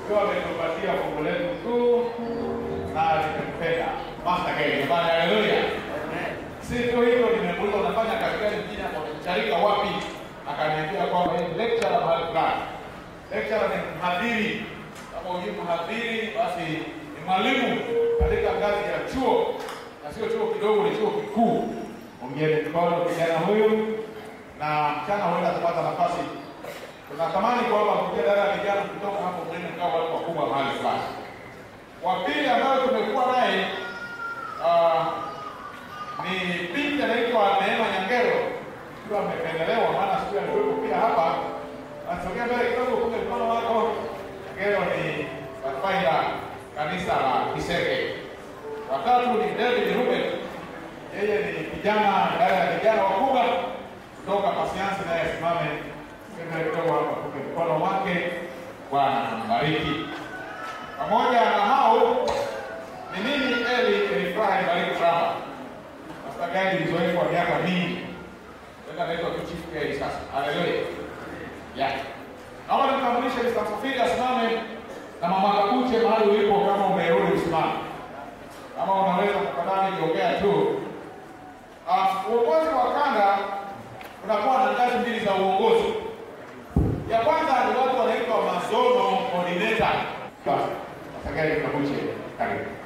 Ndio ametupatia fungu letu kuu na limempenda. Master Gay, jamani haleluya. Si tu hivyo nimemuuliza unafanya kazi gani mjini hapo Charika wapi? Akaniambia kwamba yeye ni lecturer mahali fulani. Lecturer ni mhadhiri. Kama hujui mhadhiri basi ni mwalimu katika ngazi ya chuo na sio chuo kidogo, ni chuo kikuu. Ongeeni mkono kijana huyu na mchana huenda kupata nafasi. Tunatamani kwamba kupitia dada ya vijana kutoka hapo mbele mkao watu wakubwa mahali fulani. Wa pili ambayo tumekuwa naye ah, ni binti anaitwa Neema Nyangero, ikiwa amependelewa, maana siku alikuwepo pia hapa. Nasogea mbele kidogo, kumbe mkono wako. Nyangero ni pathfinder kanisa la Kiseke. Watatu ni David Ruben, yeye ni kijana idara ya vijana wakubwa kutoka Pasiansi, naye asimame mbele kidogo hapa, kumbe mkono wake. Bwana ambariki. Pamoja na hao ni mimi Eli Elifrahi Bariki Brahma Pastor Gani ni mzoefu wa miaka mingi. Sasa naitwa tu Chief Gani sasa. Haleluya. Ya. Naomba nimtambulishe Mr. Safiri asimame na mama Kakuche mahali ulipo kama umerudi usimame. Kama unaweza tafadhali jiongea tu. Ah, uongozi wa kanda unakuwa na ngazi mbili za uongozi. Ya kwanza ni watu wanaitwa mazono coordinator. Basi, Pastor Gani Kakuche, karibu.